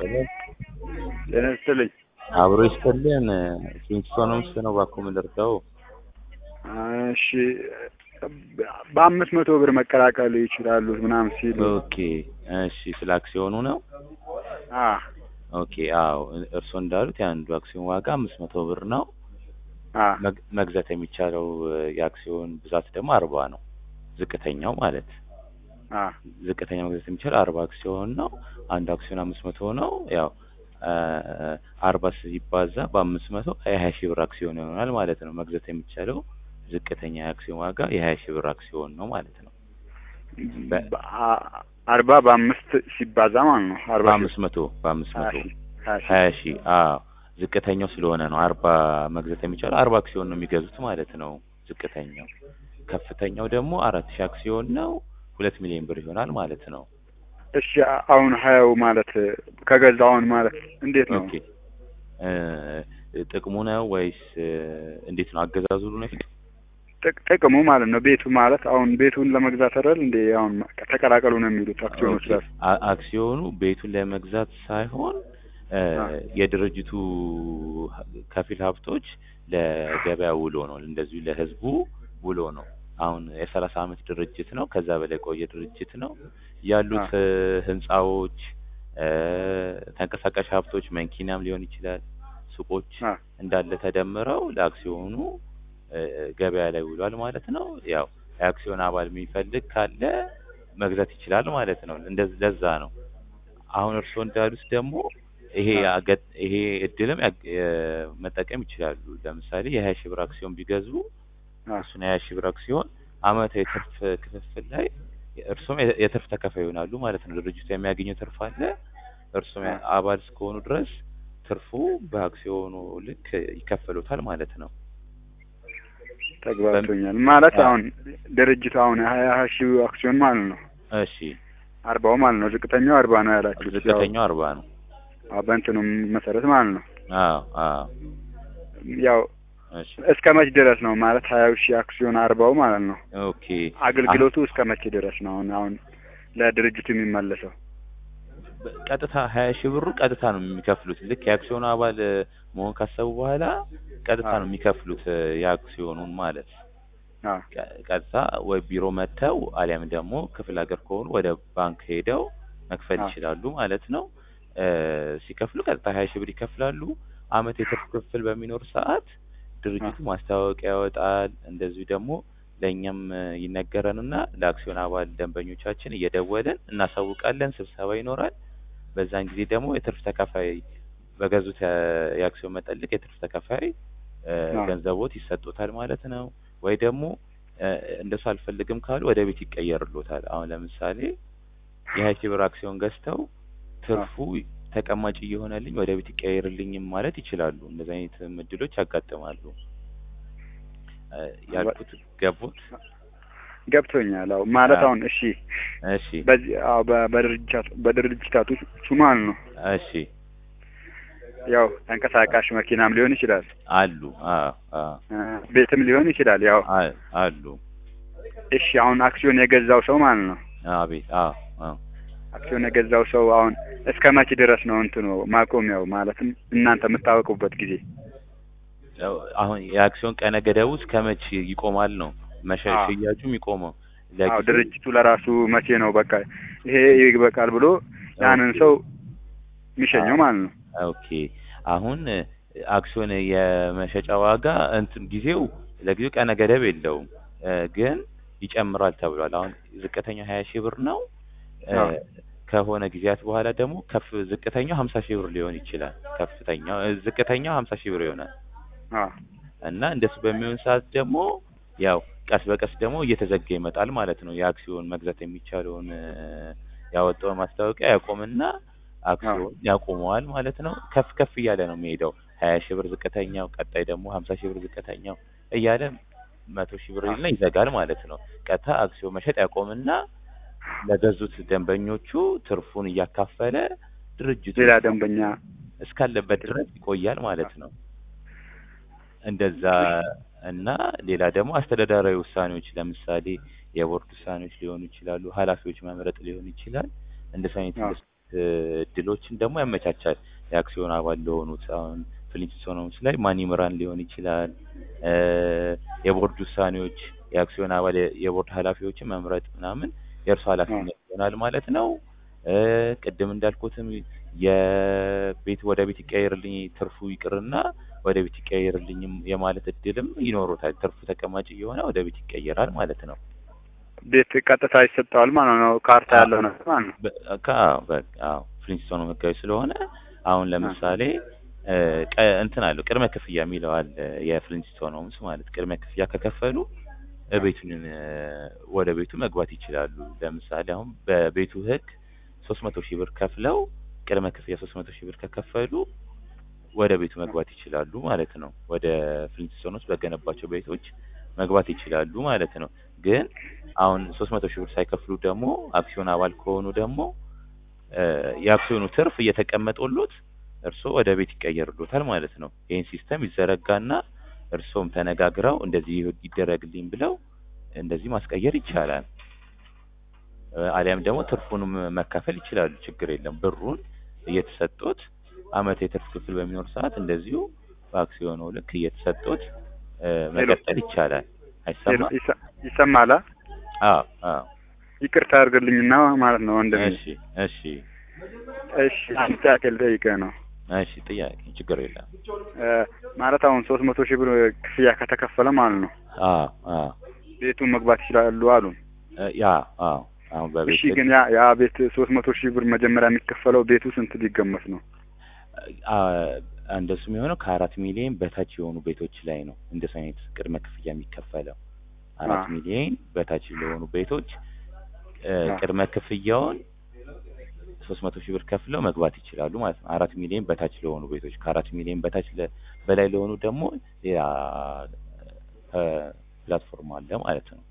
ጤና ይስጥልኝ። አብሮ ይስጥልን። ኪንግስቶንም ነው እባክዎ የምንደርሰው። እሺ በአምስት መቶ ብር መቀላቀል ይችላሉ ምናምን ሲሉ ኦኬ እሺ፣ ስለ አክሲዮኑ ነው። አ ኦኬ አዎ፣ እርስዎ እንዳሉት የአንዱ አክሲዮን ዋጋ አምስት መቶ ብር ነው። አ መግ- መግዛት የሚቻለው የአክሲዮን ብዛት ደግሞ አርባ ነው። ዝቅተኛው ማለት አ ዝቅተኛ መግዛት የሚቻለው አርባ አክሲዮን ነው። አንዱ አክሲዮን አምስት መቶ ነው። ያው አርባ ሲባዛ በአምስት መቶ የሀያ ሺህ ብር አክሲዮን ይሆናል ማለት ነው። መግዛት የሚቻለው ዝቅተኛ የአክሲዮን ዋጋ የሀያ ሺህ ብር አክሲዮን ነው ማለት ነው። በ- በአ- አርባ በአምስት ሲባዛ ማለት ነው። አርባ በአምስት መቶ በአምስት ሀያ መቶ ሺህ ሀያ ሺህ ሀያ ሺህ አዎ ዝቅተኛው ስለሆነ ነው አርባ መግዛት የሚቻለው አርባ አክሲዮን ነው የሚገዙት ማለት ነው ዝቅተኛው ከፍተኛው ደግሞ አራት ሺህ አክሲዮን ነው ሁለት ሚሊዮን ብር ይሆናል ማለት ነው እሺ አሁን ሀያው ማለት ከገዛው አሁን ማለት እንዴት ነው? ኦኬ እ ጥቅሙ ነው ወይስ እ እንዴት ነው አገዛዙ ነው ጥቅ- ጥቅሙ ማለት ነው ቤቱ ማለት አሁን ቤቱን ለመግዛት አይደል እንዴ? አሁን ተቀላቀሉ ነው የሚሉት አክሲዮኖች ላይ አ- አክሲዮኑ ቤቱን ለመግዛት ሳይሆን እ አ። የድርጅቱ ከፊል ሀብቶች ለገበያ ውሎ ነው እንደዚሁ ለህዝቡ ውሎ ነው አሁን የሰላሳ አመት ድርጅት ነው ከዛ በላይ የቆየ ድርጅት ነው ያሉት እ ህንጻዎች እ ተንቀሳቃሽ ሀብቶች መኪናም ሊሆን ይችላል ሱቆች አ እንዳለ ተደምረው ለአክሲዮኑ እ ገበያ ላይ ውሏል ማለት ነው። ያው የአክሲዮን አባል የሚፈልግ ካለ መግዛት ይችላል ማለት ነው። እንደዚህ ለዛ ነው። አሁን እርስዎ እንዳሉት ደግሞ ይሄ ያገ- ይሄ እድልም ያግ- የ- መጠቀም ይችላሉ። ለምሳሌ የሀያ ሺህ ብር አክሲዮን ቢገዙ አ እሱን የሀያ ሺህ ብር አክሲዮን አመታዊ የትርፍ ክፍፍል ላይ እርስዎም የ- የትርፍ ተካፋይ ይሆናሉ ማለት ነው። ድርጅቱ የሚያገኘው ትርፍ አለ። እርስዎም ያ- አባል እስከሆኑ ድረስ ትርፉ በአክሲዮኑ ልክ ይከፈሉታል ማለት ነው። ተግባብቶኛል ማለት አ። አሁን ድርጅቱ አሁን ሀያ ሺህ አክሲዮን ማለት ነው እሺ አርባው ማለት ነው ዝቅተኛው አርባ ነው ያላችሁት ያው ዝቅተኛው አርባ ነው። አዎ፣ በእንትኑም መሰረት ማለት ነው አዎ አዎ ያው እሺ እስከ መች ድረስ ነው ማለት ሀያ ሺህ አክሲዮን አርባው ማለት ነው ኦኬ አገልግሎቱ እስከ መቼ ድረስ ነው አሁን አሁን ለድርጅቱ የሚመለሰው በ- ቀጥታ ሀያ ሺህ ብሩ ቀጥታ ነው የሚከፍሉት። ልክ የአክሲዮኑ አባል እ፣ መሆን ካሰቡ በኋላ ቀጥታ አዎ። ነው የሚከፍሉት እ፣ የአክሲዮኑን ማለት አዎ ቀ- ቀጥታ ወይ ቢሮ መጥተው አሊያም ደግሞ ክፍለ ሀገር ከሆኑ ወደ ባንክ ሄደው መክፈል አዎ። ይችላሉ ማለት ነው። እ፣ ሲከፍሉ ቀጥታ ሀያ ሺህ ብር ይከፍላሉ። አመት የትርፍ ክፍል በሚኖር ሰዓት ድርጅቱ ማስታወቂያ ያወጣል። እንደዚሁ ደግሞ ለእኛም እ፣ ይነገረንና ለአክሲዮን አባል ደንበኞቻችን እየደወልን እናሳውቃለን። ስብሰባ ይኖራል። በዛን ጊዜ ደግሞ የትርፍ ተካፋይ በገዙት የ- የአክሲዮን መጠን ልክ የትርፍ ተካፋይ እ፣ አዎ። ገንዘቦት ይሰጡታል ማለት ነው። ወይ ደግሞ እ፣ እንደሱ አልፈልግም ካሉ ወደ ቤት ይቀየርሎታል። አሁን ለምሳሌ የሀያ ሺህ ብር አክሲዮን ገዝተው ትርፉ ተቀማጭ እየሆነልኝ ወደ ቤት ይቀየርልኝም ማለት ይችላሉ። እንደዚህ አይነት እድሎች ያጋጥማሉ። እ፣ ያልኩት ገቡት? ገብቶኛል አዎ ማለት አዎ። አሁን እሺ እሺ በዚህ አዎ በ- በድርጅታቱ በድርጅታቶቹ ማለት ነው እሺ ያው ተንቀሳቃሽ መኪናም ሊሆን ይችላል አሉ። አዎ አዎ እ፣ ቤትም ሊሆን ይችላል ያው አ- አሉ። እሺ አሁን አክሲዮን የገዛው ሰው ማለት ነው አቤት አዎ አዎ አክሲዮን የገዛው ሰው አሁን እስከ መቼ ድረስ ነው እንትኑ ማቆሚያው ማለትም እናንተ የምታወቁበት ጊዜ ያው አሁን የአክሲዮን ቀነ ገደቡ እስከ መቼ ይቆማል ነው መሸ አዎ። ሽያጩ የሚቆመው አዎ ለጊዜው- ድርጅቱ ለራሱ መቼ ነው በቃ ይሄ ይበቃል ብሎ ያንን ኦኬ። ሰው የሚሸኘው ማለት ነው ኦኬ አሁን እ፣ አክሲዮን የመሸጫ ዋጋ እንትን ጊዜው ለጊዜው ቀነ ገደብ የለውም እ፣ ግን ይጨምራል ተብሏል። አሁን ዝቅተኛው ሀያ ሺህ ብር ነው እ፣ አዎ። ከሆነ ጊዜያት በኋላ ደግሞ ከፍ ዝቅተኛው ሀምሳ ሺህ ብር ሊሆን ይችላል። ከፍተኛው እ፣ ዝቅተኛው ሀምሳ ሺህ ብር ይሆናል አዎ እና እንደሱ በሚሆን ሰዓት ደግሞ ያው ቀስ በቀስ ደግሞ እየተዘጋ ይመጣል ማለት ነው። የአክሲዮን መግዛት የሚቻለውን እ፣ ያወጣውን ማስታወቂያ ያቆምና አክሲዮን ያቆመዋል ማለት ነው። ከፍ ከፍ እያለ ነው የሚሄደው። ሀያ ሺህ ብር ዝቅተኛው፣ ቀጣይ ደግሞ ሀምሳ ሺህ ብር ዝቅተኛው እያለ መቶ ሺህ ብር ይልና ይዘጋል ማለት ነው። ቀጥታ አክሲዮን መሸጥ ያቆምና ለገዙት ደንበኞቹ ትርፉን እያካፈለ ድርጅቱ ሌላ ደንበኛ እስካለበት ድረስ ይቆያል ማለት ነው። እንደዛ እና ሌላ ደግሞ አስተዳደራዊ ውሳኔዎች ለምሳሌ የቦርድ ውሳኔዎች ሊሆኑ ይችላሉ። ኃላፊዎች መምረጥ ሊሆን ይችላል። እንደዚህ አይነት አዎ። እ እድሎችን ደግሞ ያመቻቻል። የአክሲዮን አባል ለሆኑት አሁን ፍሊንትስቶንስ ላይ ማን ይምራን ሊሆን ይችላል። እ የቦርድ ውሳኔዎች የአክሲዮን አባል የ- የቦርድ ኃላፊዎችን መምረጥ ምናምን የእርሱ ኃላፊነት ይሆናል ማለት ነው። እ ቅድም እንዳልኩትም የቤት ወደ ቤት ይቀየርልኝ ትርፉ ይቅርና ወደ ቤት ይቀየርልኝም የማለት እድልም ይኖሩታል። ትርፉ ተቀማጭ እየሆነ ወደ ቤት ይቀየራል ማለት ነው። ቤት ቀጥታ ይሰጠዋል ማለት ነው። ካርታ ያለው ነገር ማለት ነው። በ- ከ- አዎ፣ በቃ አዎ፣ ፍሊንትስቶኑ ህጋዊ ስለሆነ አሁን ለምሳሌ እ ቀ- እንትን አለው ቅድመ ክፍያ የሚለው አለ የፍሊንትስቶን ሆምስ ማለት ቅድመ ክፍያ ከከፈሉ እ ቤቱን እ ወደ ቤቱ መግባት ይችላሉ። ለምሳሌ አሁን በቤቱ ህግ ሶስት መቶ ሺህ ብር ከፍለው ቅድመ ክፍያ ሶስት መቶ ሺህ ብር ከከፈሉ ወደ ቤቱ መግባት ይችላሉ ማለት ነው። ወደ ፍሊንትስቶኖች በገነባቸው ቤቶች መግባት ይችላሉ ማለት ነው። ግን አሁን ሶስት መቶ ሺህ ብር ሳይከፍሉ ደግሞ አክሲዮን አባል ከሆኑ ደግሞ እ የአክሲዮኑ ትርፍ እየተቀመጠሎት እርስዎ ወደ ቤት ይቀየርሎታል ማለት ነው። ይህን ሲስተም ይዘረጋና እርስዎም ተነጋግረው እንደዚህ ይደረግልኝ ብለው እንደዚህ ማስቀየር ይቻላል። እ አሊያም ደግሞ ትርፉንም መካፈል ይችላሉ። ችግር የለም። ብሩን እየተሰጡት አመት የትርፍ ክፍል በሚኖር ሰዓት እንደዚሁ በአክሲዮኑ ልክ እየተሰጡት እ መቀጠል ይቻላል። አይሰማም? ይሰ- ይሰማል? አ? አዎ አዎ። ይቅርታ አድርግልኝና ማለት ነው ወንድሜ። እሺ እሺ እሺ አንድ ጥያቄ ልጠይቅህ ነው እሺ ጥያቄ ችግር የለም። እ ማለት አሁን ሶስት መቶ ሺህ ብር ክፍያ ከተከፈለ ማለት ነው አዎ አዎ ቤቱን መግባት ይችላሉ አሉ። እ ያ አዎ አሁን በቤት እሺ ግን ያ ያ ቤት ሶስት መቶ ሺህ ብር መጀመሪያ የሚከፈለው ቤቱ ስንት ሊገመት ነው? አ እንደሱ የሚሆነው ከአራት ሚሊዮን በታች የሆኑ ቤቶች ላይ ነው እንደሱ አይነት ቅድመ ክፍያ የሚከፈለው። አራት አ። ሚሊዮን በታች ለሆኑ ቤቶች እ አ። ቅድመ ክፍያውን ሶስት መቶ ሺህ ብር ከፍለው መግባት ይችላሉ ማለት ነው። አራት ሚሊዮን በታች ለሆኑ ቤቶች ከአራት ሚሊዮን በታች ለ- በላይ ለሆኑ ደግሞ ሌላ እ ፕላትፎርም አለ ማለት ነው።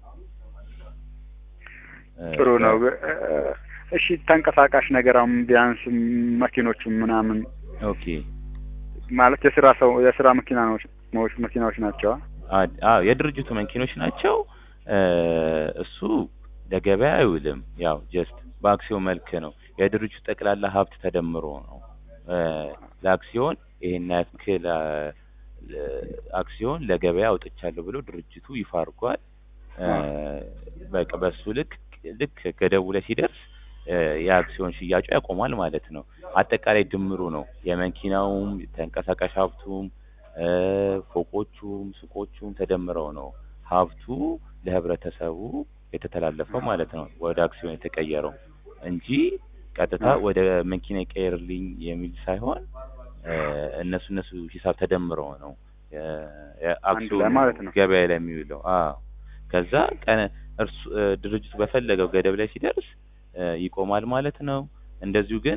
እ ጥሩ ነው። እ እሺ ተንቀሳቃሽ ነገር አሁን ቢያንስ መኪኖቹ ምናምን ኦኬ ማለት የስራ ሰው የስራ መኪናዎች መኪናዎች ናቸው። አ- አዎ የድርጅቱ መኪኖች ናቸው። እ እሱ ለገበያ አይውልም። ያው ጀስት በአክሲዮን መልክ ነው። የድርጅቱ ጠቅላላ ሀብት ተደምሮ ነው እ ለአክሲዮን ይሄን ያክል አ፣ ለ- አክሲዮን ለገበያ አውጥቻለሁ ብሎ ድርጅቱ ይፋ አድርጓል። እ በቃ በሱ ልክ ልክ ገደቡ ላይ ሲደርስ እ የአክሲዮን ሽያጩ ያቆማል ማለት ነው። አጠቃላይ ድምሩ ነው የመኪናውም ተንቀሳቃሽ ሀብቱም እ ፎቆቹም ሱቆቹም ተደምረው ነው ሀብቱ ለህብረተሰቡ የተተላለፈው ማለት ነው ወደ አክሲዮን የተቀየረው እንጂ ቀጥታ ወደ መኪና ይቀየርልኝ የሚል ሳይሆን እ እነሱ እነሱ ሂሳብ ተደምረው ነው የ- የአክሲዮኑ ማለት ነው። ገበያ ላይ የሚውለው። አዎ ከዛ ቀነ እርሱ እ ድርጅቱ በፈለገው ገደብ ላይ ሲደርስ እ ይቆማል ማለት ነው። እንደዚሁ ግን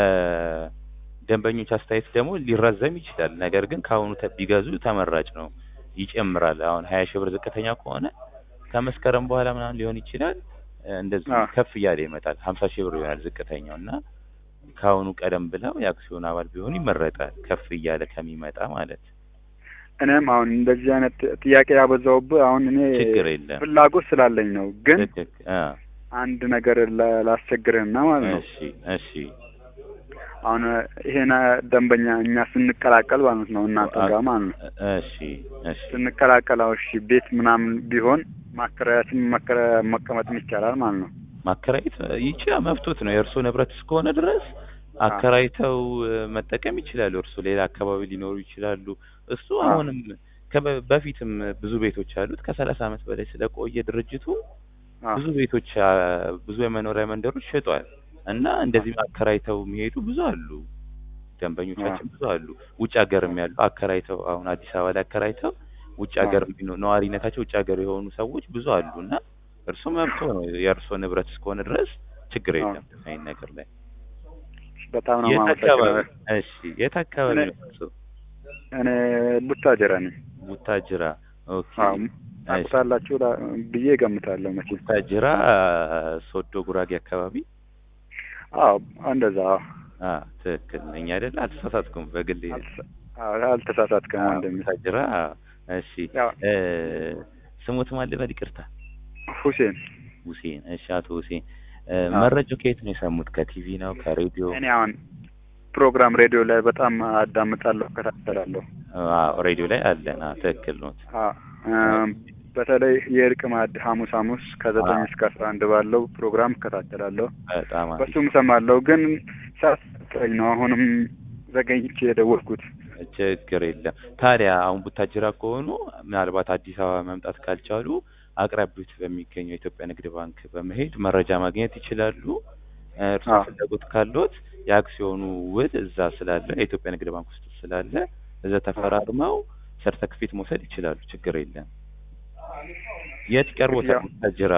በደንበኞች አስተያየት ደግሞ ሊራዘም ይችላል። ነገር ግን ከአሁኑ ተ- ቢገዙ ተመራጭ ነው። ይጨምራል። አሁን ሀያ ሺህ ብር ዝቅተኛ ከሆነ ከመስከረም በኋላ ምናምን ሊሆን ይችላል እ እንደዚሁ አዎ። ከፍ እያለ ይመጣል። ሀምሳ ሺህ ብር ይሆናል ዝቅተኛው እና ከአሁኑ ቀደም ብለው የአክሲዮን አባል ቢሆኑ ይመረጣል። ከፍ እያለ ከሚመጣ ማለት እኔም አሁን እንደዚህ አይነት ጥያቄ ያበዛውብህ አሁን እኔ ችግር የለም። ፍላጎት ስላለኝ ነው። ግን ትክክል። አ አንድ ነገር ላ- ላስቸግርህና ማለት ነው እሺ እሺ አሁን ይሄን ደንበኛ እኛ ስንቀላቀል ማለት ነው እናንተ ጋር ማለት ነው እሺ እሺ ስንቀላቀል አሁን እሺ ቤት ምናምን ቢሆን ማከራያትም መከራ- መቀመጥም ይቻላል ማለት ነው። ማከራየት ይችላል፣ መብቶት ነው። የእርስዎ ንብረት እስከሆነ ድረስ አከራይተው እ፣ መጠቀም ይችላሉ። እርስዎ ሌላ አካባቢ ሊኖሩ ይችላሉ። እሱ አዎ። አሁንም ከበ- በፊትም ብዙ ቤቶች አሉት። ከሰላሳ ዓመት በላይ ስለቆየ ድርጅቱ አዎ። ብዙ ቤቶች አ፣ ብዙ የመኖሪያ መንደሮች ሸጧል እና እንደዚህ አከራይተው የሚሄዱ ብዙ አሉ። ደንበኞቻችን ብዙ አሉ። ውጭ ሀገርም ያሉ አከራይተው አሁን አዲስ አበባ ላይ አከራይተው ውጭ ሀገር የሚኖ- ነዋሪነታቸው ውጭ ሀገር የሆኑ ሰዎች ብዙ አሉ እና እርስዎ መብቶ ነው። የእርስዎ ንብረት እስከሆነ ድረስ ችግር አዎ። የለም። አይን ነገር ላይ በጣም ነው የት አካባቢ? የማመሰግነው። እሺ የት አካባቢ እኔ- ነው እርስዎ? እኔ ቡታጀራ ነኝ። ቡታጅራ። ኦኬ አዎ ታውቁታላችሁ ላ- ብዬ እገምታለሁ መቼም። ቡታጅራ ሶዶ ጉራጌ አካባቢ። አዎ እንደዛ። አዎ። አ ትክክል ነኝ አይደል? አልተሳሳትኩም። በግሌ አልተሳ- አዎ፣ አልተሳሳትክም አ፣ ወንድሜ። ቡታጅራ። እሺ ያው እ ስሙት ማን ልበል? ይቅርታ ሁሴን ሁሴን። እሺ አቶ ሁሴን እ፣ አዎ። መረጃው ከየት ነው የሰሙት? ከቲቪ ነው? ከሬዲዮ? እኔ አሁን ፕሮግራም ሬዲዮ ላይ በጣም አዳምጣለሁ፣ እከታተላለሁ። አዎ ሬዲዮ ላይ አለን። አዎ ትክክል ነው። አ እም፣ በተለይ የእርቅ ማዕድ ሐሙስ ሐሙስ ከዘጠኝ አዎ። እስከ አስራ አንድ ባለው ፕሮግራም እከታተላለሁ። በጣም አሪፍ። በሱም እሰማለሁ፣ ግን ሳትጠኝ ነው አሁንም ዘገኝቼ የደወልኩት። ችግር የለም። ታዲያ አሁን ቡታጅራ ከሆኑ ምናልባት አዲስ አበባ መምጣት ካልቻሉ አቅራቢዎት በሚገኘው የኢትዮጵያ ንግድ ባንክ በመሄድ መረጃ ማግኘት ይችላሉ። እ፣ እርስዎ አዎ። ፍላጎት ካሎት የአክሲዮኑ ውል እዛ ስላለ የኢትዮጵያ ንግድ ባንክ ውስጥ ስላለ እዛ ተፈራርመው ሰርተክፌት መውሰድ ይችላሉ። ችግር የለም። የት ይቀርቦታል? ክፍያው? ቡታጅራ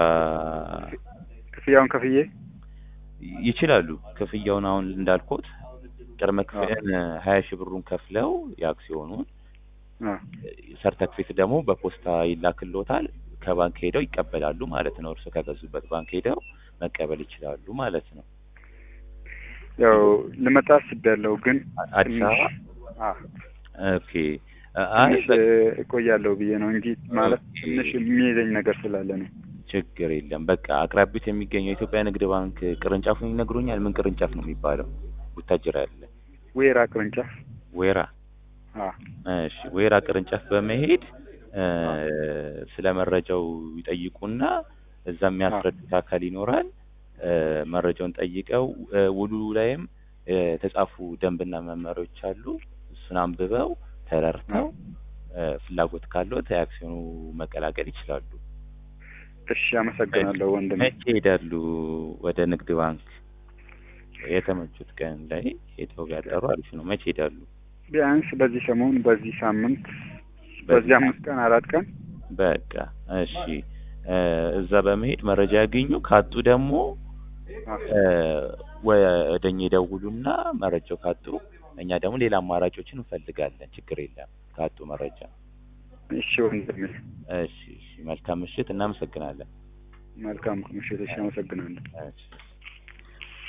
ክፍያውን ከፍዬ ይችላሉ። ክፍያውን አሁን እንዳልኩት ቅድመ ክፍያን ሀያ ሺህ ብሩን ከፍለው የአክሲዮኑን አ፣ ሰርተክፌት ደግሞ በፖስታ ይላክልዎታል። ከባንክ ሄደው ይቀበላሉ ማለት ነው። እርስዎ ከገዙበት ባንክ ሄደው መቀበል ይችላሉ ማለት ነው። ያው ልመጣ አስቤያለሁ፣ ግን አዲስ አበባ አ፣ ኦኬ። አይ ትንሽ እቆያለሁ ብዬ ነው እንጂ ማለት ኦኬ። ትንሽ የሚይዘኝ ነገር ስላለ ነው። ችግር የለም። በቃ አቅራቢት የሚገኘው የኢትዮጵያ ንግድ ባንክ ቅርንጫፉን ይነግሩኛል። ምን ቅርንጫፍ ነው የሚባለው? ቡታጅራ ያለ ወይራ ቅርንጫፍ ወይራ። አ፣ እሺ፣ ወይራ ቅርንጫፍ በመሄድ እ፣ ስለ መረጃው ይጠይቁና እዛ የሚያስረዱት አካል ይኖራል። እ፣ መረጃውን ጠይቀው እ፣ ውሉ ላይም እ፣ የተጻፉ ደንብና መመሪያዎች አሉ። እሱን አንብበው ተረድተው እ፣ ፍላጎት ካለዎት የአክሲዮኑ መቀላቀል ይችላሉ። እሺ፣ አመሰግናለሁ ወንድም። መቼ ይሄዳሉ ወደ ንግድ ባንክ? የተመቹት ቀን ላይ ሄደው ቢያጠሩ አሪፍ ነው። መቼ ይሄዳሉ? ቢያንስ በዚህ ሰሞን፣ በዚህ ሳምንት፣ በዚህ አምስት ቀን አራት ቀን በቃ እሺ። እ፣ እዛ በመሄድ መረጃ ያገኙ። ካጡ ደግሞ አ፣ እ፣ ወደኛ ይደውሉና መረጃው ካጡ እኛ ደግሞ ሌላ አማራጮችን እንፈልጋለን። ችግር የለም ካጡ መረጃ። እሺ ወንድሜ፣ እሺ፣ እሺ። መልካም ምሽት። እናመሰግናለን። መልካም ምሽት። እሺ፣ አመሰግናለሁ። እሺ።